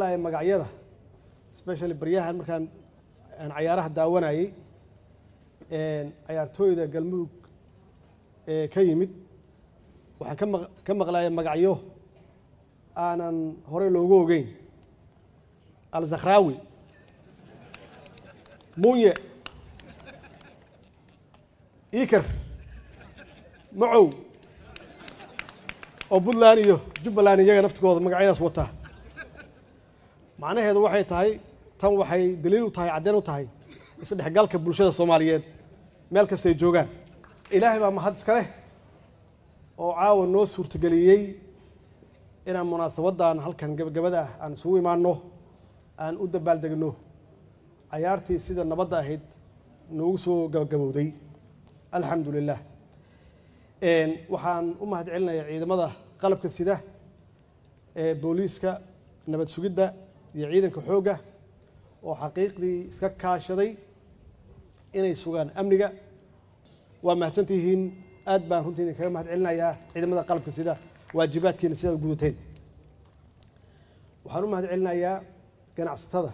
maqlaaya magacyada especially baryahan markaan aan cayaaraha daawanayey cayaartooyda galmudug ee ka yimid waxaan ka maq ka maqlaaya magacyo aanan horey loogu ogeyn alzakhrawi munye iker macow oo puntland iyo jubbaland iyaga naftigooda magacyadaas wataa macnaheedu waxay tahay tan waxay daliil u tahay caddeyn u tahay isdhexgalka bulshada soomaaliyeed meel kastay joogaan ilaahay baa mahad iska leh oo caawa noo suurtageliyey inaan munaasabaddan halkan gabagabada ah aan isugu imaanno aan u dabaaldegno cayaartii sida nabadda ahayd noogu soo gabagabowday alxamdu lilah waxaan u mahad celinayaa ciidamada qalabka sida ee booliiska nabad sugidda iyo ciidanka xoogga oo xaqiiqdii iska kaashaday inay sugaan amniga waa mahadsantihiin aad baan runtii idinkaga mahad celinayaa ciidamada qalabka sida waajibaadkiina sidaad gudateen waxaan u mahad celinayaa ganacsatada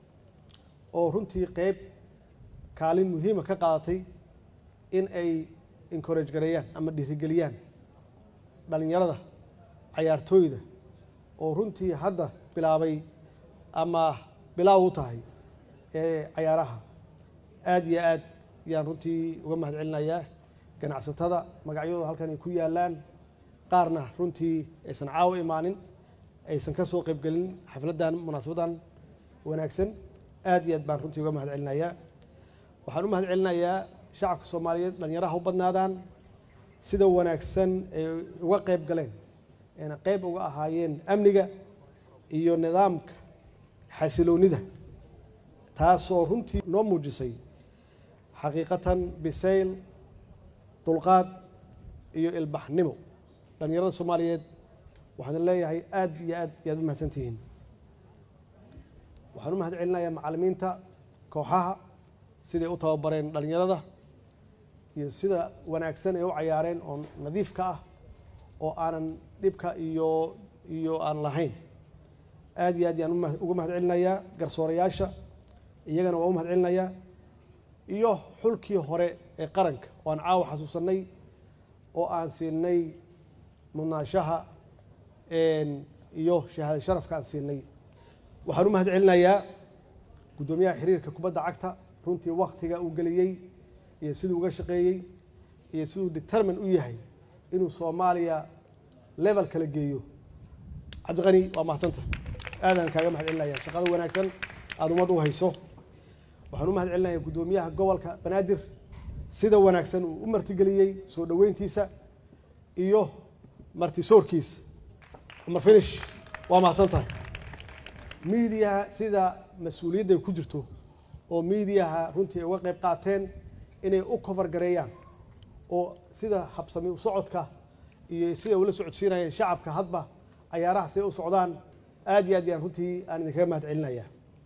oo runtii qeyb kaalin muhiima ka qaadatay in ay encourage gareeyaan ama dhiirigeliyaan dhalinyarada cayaartooyda oo runtii hadda bilaabay ama bilaaw u tahay ee cayaaraha aad iyo aad yaan runtii uga mahad celinayaa ganacsatada magacyadooda halkan ay ku yaalaan qaarna runtii aysan caawo imaanin aysan ka soo qaybgelin xafladdan munaasabaddan wanaagsan aad iyo aad baan runtii uga mahad celinayaa waxaan u mahad celinayaa shacabka soomaaliyeed dhalinyaraha u badnaadaan sida wanaagsan ay uga qayb galeen ayna qayb uga ahaayeen amniga iyo nidaamka xasiloonida taasoo runtii noo muujisay xaqiiqatan bisayl dulqaad iyo ilbaxnimo dhalinyarada soomaaliyeed waxaan leeyahay aad iyo aad iyo aad u mahadsan tihiin waxaan u mahad celinayaa macallimiinta kooxaha siday u tababareen dhalinyarada iyo sida wanaagsan ay u cayaareen oo nadiifka ah oo aanan dhibka iyo iyo aan lahayn aad iyo aad yaan uga mahad celinayaa garsoorayaasha iyagana waa u mahad celinayaa iyo xulkii hore ee qaranka oo aan caawa xasuusanay oo aan siinay mudnaashaha iyo shahaada sharafka aan siinay waxaan u mahad celinayaa guddoomiyaha xiriirka kubadda cagta runtii waktiga uu geliyey iyo siduu uga shaqeeyey iyo siduu determin u yahay inuu soomaaliya level kala geeyo cabdiqani waa mahadsanta aadaan kaaga mahad celinaya shaqada wanaagsan aada ummad u hayso waxaan u mahad celinayaa guddoomiyaha gobolka banaadir sida wanaagsan uu u martigeliyey soo dhoweyntiisa iyo martisoorkiisa umar finish waa mahadsan tahay miidiyaha sida mas-uuliyadda ay ku jirto oo miidiyaha runtii ay uga qayb qaateen inay u cover gareeyaan oo sida habsami u socodka iyo siday ula socodsiinayeen shacabka hadba cayaaraha siday u socdaan aad iyo aad yaan runtii aan idinkaga mahad celinayaa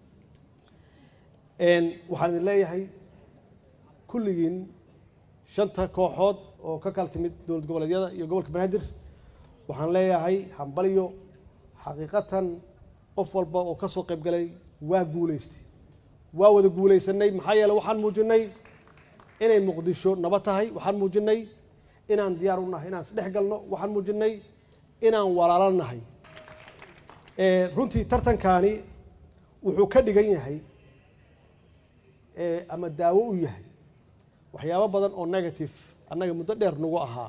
waxaan idin leeyahay kulligiin shanta kooxood oo ka kala timid dowlad goboleedyada iyo gobolka banaadir waxaan leeyahay hambalyo xaqiiqatan qof walba oo ka soo qayb galay waa guulaystay waa wada guulaysanay maxaa yeele waxaan muujinay inay muqdisho nabad tahay waxaan muujinay inaan diyaar u nahay inaan isdhex galno waxaan muujinay inaan walaalo nahay runtii tartankaani wuxuu ka dhigan yahay ama daawo u yahay waxyaabo badan oo negative annaga muddo dheer nagu ahaa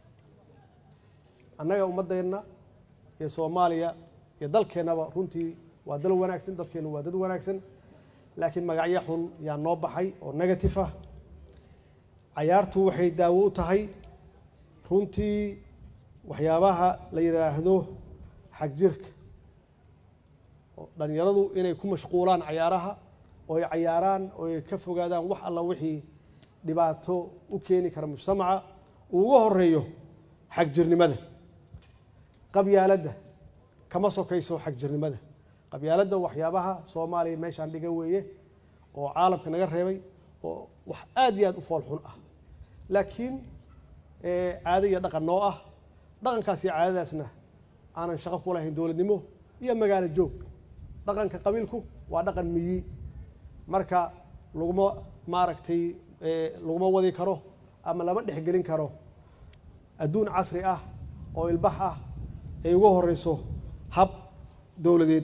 annaga ummaddeenna iyo soomaaliya iyo dalkeennaba runtii waa dal wanaagsan dadkeennu waa dad wanaagsan laakiin magacyo xun yaa noo baxay oo negative ah cayaartu waxay daawo u tahay runtii waxyaabaha la yidhaahdo xagjirka oo dhalinyaradu inay ku mashquulaan cayaaraha oo ay cayaaraan oo ay ka fogaadaan wax alla wixii dhibaato u keeni kara mujtamaca uu uga horeeyo xagjirnimada qabyaaladda kama sokayso xagjirnimada qabyaaladda waxyaabaha soomaaliya meeshaan dhiga weeye oo caalamka naga reebay oo wax aad iyo aad u fool xun ah laakiin caado iyo dhaqan noo ah dhaqankaas iyo caadadaasna aanan shaqo ku lahayn dowladnimo iyo magaalo joog dhaqanka qabiilku waa dhaqan miyi marka laguma maaragtay laguma wadi karo ama lama dhexgelin karo adduun casri ah oo ilbax ah ay uga horeyso hab dowladeed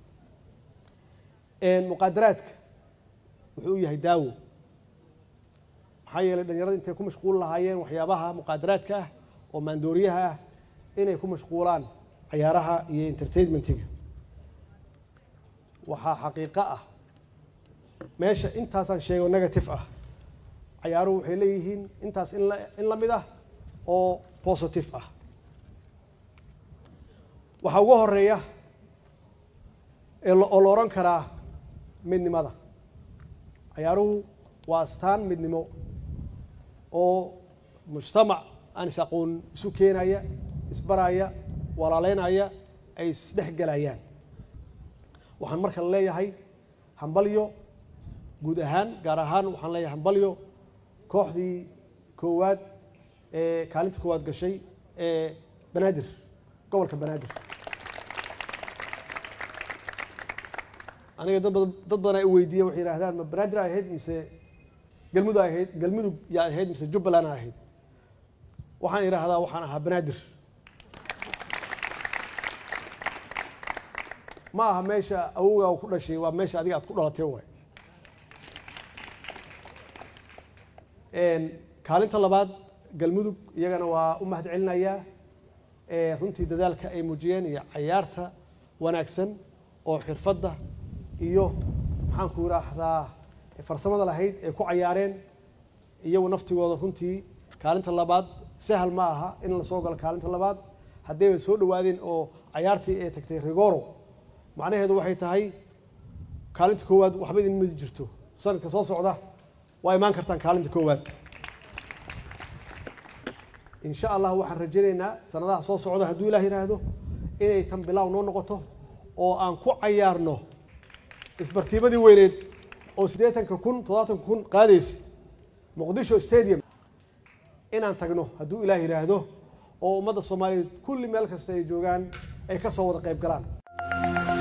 muqaadaraadka wuxuu u yahay daawo maxaa yeelay dhalinyarada intay ku mashquul lahaayeen waxyaabaha muqaadaraadka ah oo maandooriyaha ah inay ku mashquulaan cayaaraha iyo entertainmentiga waxaa xaqiiqo ah meesha intaasaan sheego negative ah cayaaruhu waxay leeyihiin intaas in in la mid ah oo positive ah waxaa uga horeeya oo la odhan karaa midnimada cayaaruhu waa astaan midnimo oo mujtamac aan is aqoon isu keenaya isbaraya walaaleynaya ay isdhex gelayaan waxaan marka leeyahay hambalyo guud ahaan gaar ahaan waxaan leeyahay hambalyo kooxdii koowaad ee kaalinta koowaad gashay ee banaadir gobolka banaadir aniga dad badan dad badan ay weydiiya waxay yidhahdaan ma banaadir ay ahayd mise galmudug ay ahayd galmudug yaa ahayd mise jubbaland ay ahayd waxaan idhaahdaa waxaan ahaa banaadir ma aha meesha awowgaa u ku dhashay waa meesha adiga aad ku dhalatay waay kaalinta labaad galmudug iyagana waa u mahad celinayaa runtii dadaalka ay muujiyeen iyo cayaarta wanaagsan oo xirfadda iyo maxaan ku idhaahdaa farsamada lahayd ay ku cayaareen iyagu naftigooda runtii kaalinta labaad sahal ma aha in la soo galo kaalinta labaad haddayba soo dhawaadeen oo cayaartii ay tagtay rigoro macnaheedu waxay tahay kaalinta koowaad waxba idin midi jirto sanadka soo socda waa imaan kartaan kaalinta koowaad insha allah waxaan rajaynaynaa sanadaha soo socda hadduu ilaah yidhaahdo inay tan bilaaw noo noqoto oo aan ku cayaarno isbartiibadii weyneed oo siddeetanka kun toddobaatanka kun qaadaysa muqdisho stadium inaan tagno hadduu ilaah yidhaahdo oo ummadda soomaaliyeed kulli meel kasta ay joogaan ay ka soo wada qayb galaan